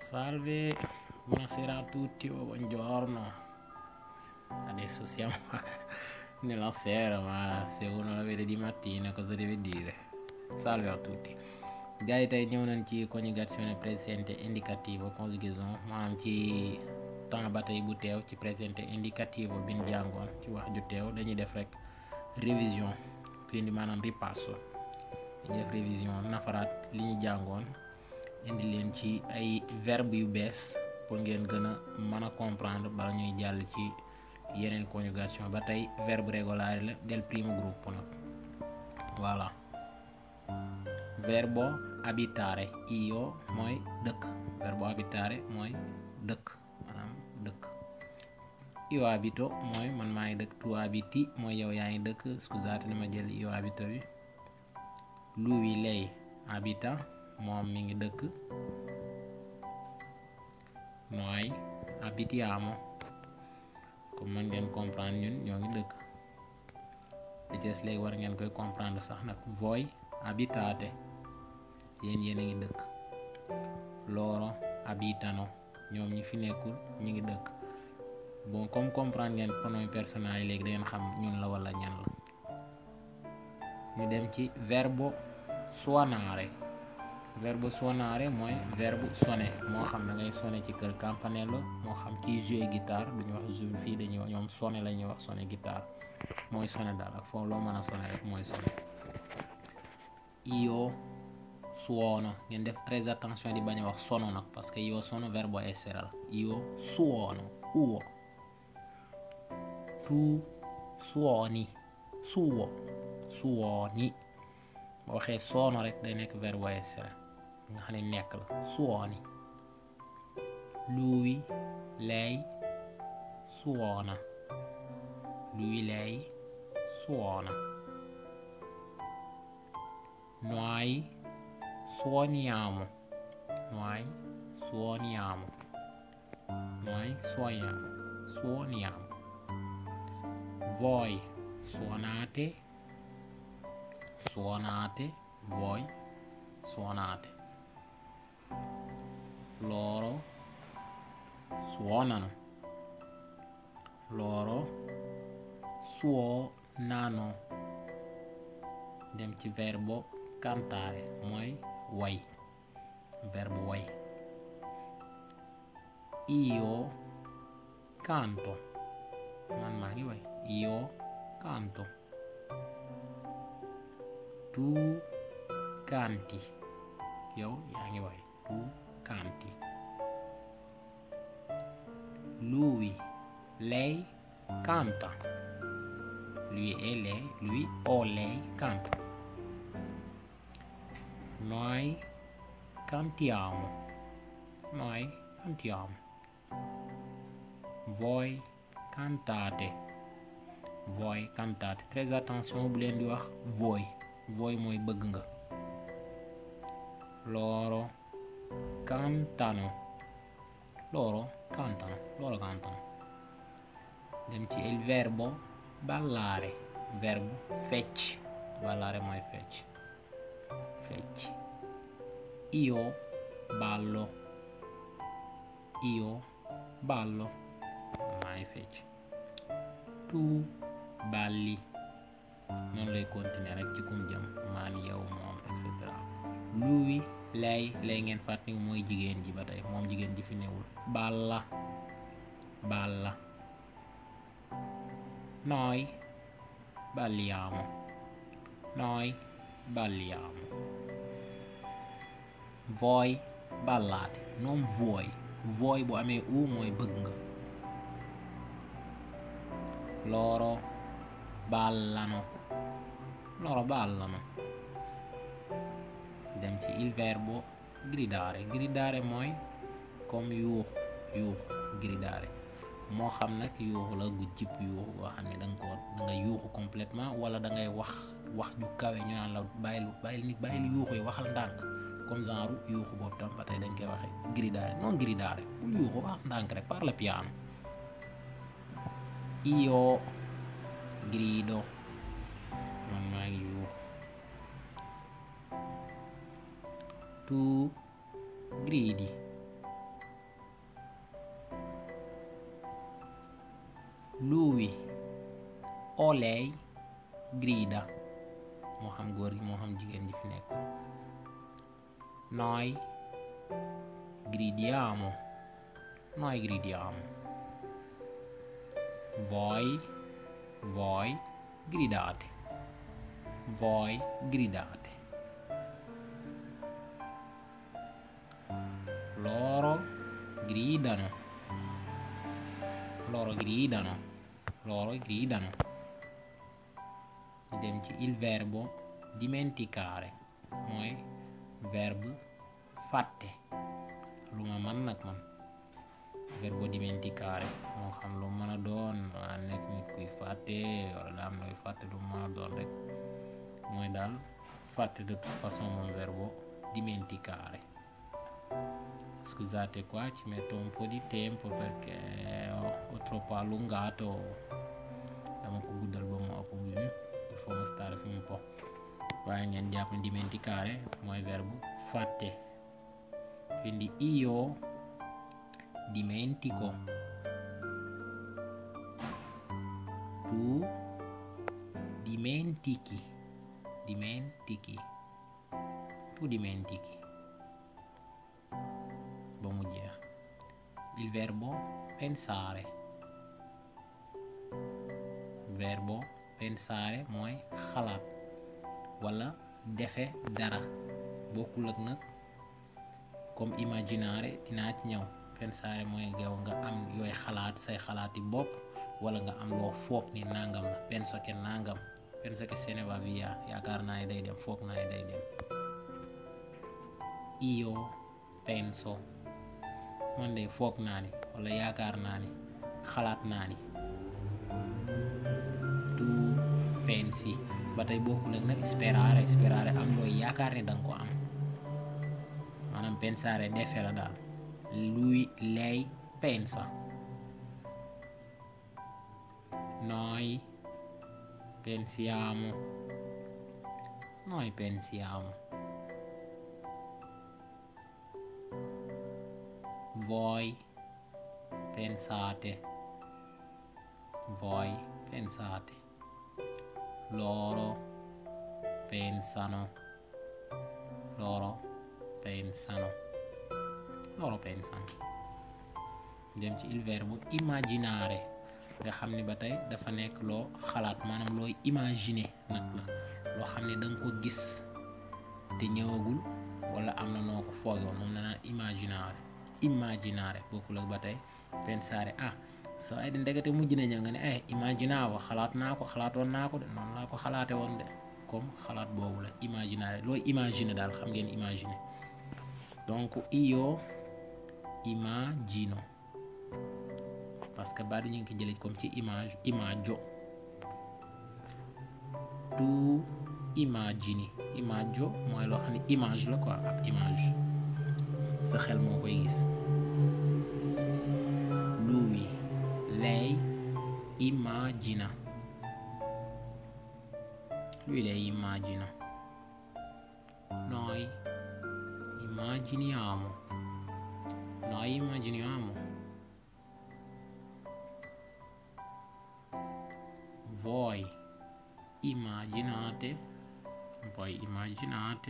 Salve, buonasera a tutti o buongiorno. Adesso siamo nella sera, ma se uno la vede di mattina cosa deve dire? Salve a tutti. gars yi tey ñëw nañ ci conjugazione présente indicativo conjugaison maanaam ci temps ba tey bu teew ci présente indicativo bi ñu jàngoon ci wax ju teew dañuy def rek révision quindi maanaam ripasso dañuy def révision nafaraat li ñu jàngoon indi leen ci ay verbe yu bees pour ngeen gën a mën a comprendre bala ñuy jàll ci yeneen conjugation ba tey verbe regolare la del primo gruppo nag voilà verbo abitare io mooy dëkk verbo abitare mooy dëkk maanaam dëkk io abito mooy man maa ngi dëkk tu abiti mooy yow yaa ngi dëkk scusate ni ma jël io abito bi lui lei abita moom mi ngi dëkk nooy abitiamo comme man ngeen comprendre ñun ñoo ngi dëkk li ci des léegi war ngeen koy comprendre sax nag voi abitate yéen yéen a ngi dëkk loro abitano ñoom ñi fi nekkul ñi ngi dëkk bon comme comprendre ngeen pronom personnel yi léegi da ngeen xam ñun la wala ñan la ñu dem ci verbo suonare verbe suonare mooy verbe sonné moo xam da ngay sonné ci kër campanello moo xam kiy jouer guitare duñu wax jouer fii dañuy wax ñoom sonné la ñuy wax sonné guitare mooy sonné daal ak foofu loo mën a sonné rek mooy sonné io suono ngeen def très attention di bañ a wax sono nag parce que io sono verbo essere la io suono uo tu suoni suo suoni boo waxee soono rek day nekk verbe essere nga xam ne nekk la suoni lui lei suona lui lei suona noi suoniamo noi suoniamo noi suoniamo suoniamo voi suonate suonate voi suonate loro suonano loro suonano dem ci verbo cantare mooy way verbo way io canto man maa ngi way io canto tu canti yow yaa ngi way tu canti lui lei canta lui e lei lui o lei canta noi cantiamo noi cantiamo voi cantate voi cantate très attention bu leen di wax voi voi mooy bëgg nga loro cantano loro cantano loro cantano dem ci il verbo ballare verbo fecc ballare mooy fecc fecc io ballo io ballo maay fecc tu balli noonu lay continuer rek ci kum jëm maan yow moom et cetera lui lay lay ngeen fàttali mooy jigéen ji ba tey moom jigéen ji fi newul balla balla noi balliamo noi balliamo voi ballate non voi voi bu amee u mooy bëgg nga loro ballano loro ballano dem ci il verbo gridare gridare mooy comme yuux yuux gridare moo xam nag yuuxu la gu jib yuuxu goo xam ne da nga ko da nga yuuxu complètement wala da ngay wax wax ju kawe ñu naan la bàyyil bàyyil nit bàyyil yuuxu yi waxal ndànk comme genre yuuxu boobu tam ba tey dañ koy waxee gridare non gridare bul yuuxu wax ndànk rek parle piano io grido man maa ngi yuuxu tu gridi lui o lei grida moo xam góor gi moo xam jigéen ji fi nekk noi gridiamo noi gridiamo voi voi gridate voi gridate loro gridano loro gridano loro gridano ñu dem ci il verbo dimenticare mooy verbe fàtte lu ma man nag man verbo dimenticare moo xam lu mën a doon waa nekk nit kuy fàtte wala daa am looy fàtte lu mën a doon rek mooy daal fàtte de toute façon moom verbo dimenticare scusate qua ci metto un po' di tempo perché ho, ho troppo allungato dama ko guddal ba mu ëpp bi il faut ma stare fi un po' waaye ngeen jàpp dimenticare mooy verbe fàtte quindi io dimentico tu dimentichi dimentichi tu dimentichi ba mu jeex il verbo pensare verbo pensare mooy xalaat wala defe dara bokkul ak nag comme imaginare dinaa ci ñëw pensare mooy gaw nga am yooy xalaat say xalaati bopp wala nga am loo foog ni nangam la penso que nangam penso que se ne va via yaakaar naa ne day dem foog naa ne day dem io penso man de foog naa ni wala yaakaar naa ni xalaat naa ni tu pensi ba tey bokkul ak nag sperare sperare am looy yaakaar ne danga ko am maanaam pensare defe la daal lui lei pensa noi pensiamo noi pensiamo voi pensate voi pensate loro pensano loro pensano loro pensano dem ci il verbo immaginare nga xam ne ba tey dafa nekk loo xalaat maanaam looy imaginer nag la loo xam ne da nga ko gis te ñëwagul wala am na noo ko fooge woon moom na naan imaginare immaginare bokkul ak ba tey pensare ah so ay di ndegete mujj na ñëw nga ne ay imaginavo xalaat naa ko xalaatoon naa ko de noonu laa ko xalaate woon de comme xalaat boobu la imaginare looy imaginer daal xam ngeen imaginer donc io immagino parce que baat ñu ngi ko jëlee comme ci image imaggio tu immagini imaggio mooy loo xam ne image la quoi ab image sa xel moo koy gis lui lei immagina lui lei immagina noi immaginiamo noi immaginiamo voi immaginate voi immaginate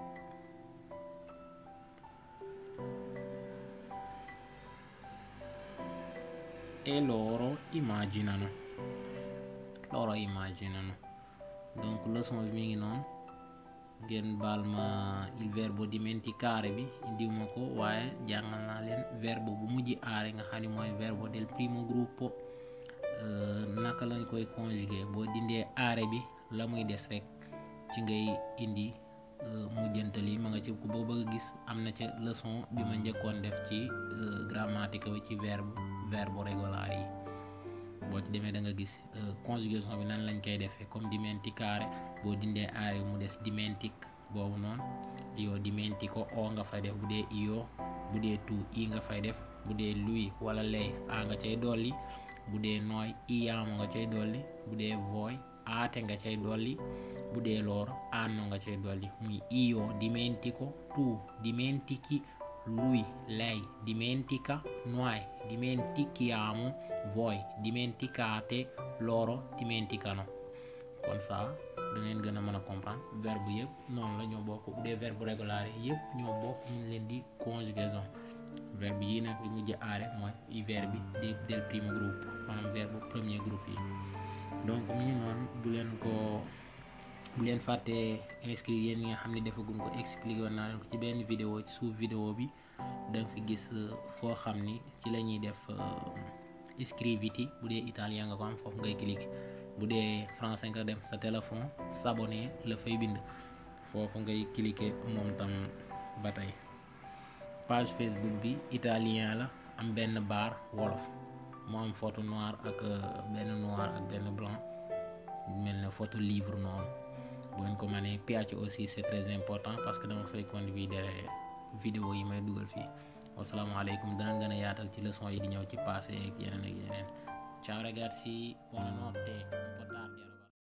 e loro immaginano loro immaginano donc leçon bi mi ngi noonu ngeen baal ma il verbo dimenticare bi indiw ma ko waaye jàngal naa leen verbe bu mujj aare nga xam ne mooy verbo del primo gruppo naka lañ koy conjuguer boo dindee aare bi la muy des rek ci ngay indi mujjantal yi ma nga ci ku ba bëgg a gis am na ca leçon bi ma njëkkoon def ci grammatica bi ci verbe verbo regolare yi boo ci demee da nga gis conjugation bi nan lañ koy defee comme dimenticare boo dindee aare mu des dimentic boobu noonu io dimentico o nga fay def bu dee io bu dee tu i nga fay def bu dee lui wala lei a nga cay dolli bu dee nooy iyaamo nga cay dolli bu dee voi aate nga cay dolli bu dee loro anno nga cay dolli muy io dimentico tu dimentichi lui lei dimentica noi dimentichiamo voi dimenticate loro dimenticano kon ça da ngeen gën a mën a comprendre verbe yëpp noonu la ñoo bokk bu dee verbe régulaire yëpp ñoo bokk ñu leen di conjugaison verbe yi nag bi mujj aare mooy verbe bi del primo groupe maanaam verbe premier groupe yi donc mi ngi noonu bu leen ko bu leen fàttee inscrire yéen ñi nga xam ne defagun ko expliqué woon naa leen ko ci benn vidéo ci suuf vidéo bi da nga fi gis foo xam ni ci la ñuy def iscriviti bu dee italien nga ko am foofu ngay cliquer bu dee français nga dem sa téléphone s'abonner la fay bind foofu ngay cliquer moom tam ba tey page Facebook bi italien la am benn bar wolof mu am photo noir ak benn noir ak benn blanc mel ne photo livre noonu bu ngeen ko mënee PH aussi c'est très important parce que dama fay convidere vidéo yi may dugal fii wasalaamaaleykum dana gën a yaatal ci leçon yi di ñëw ci passé ak yeneen ak yeneen ciao ragazzi buonanotte un po' tardi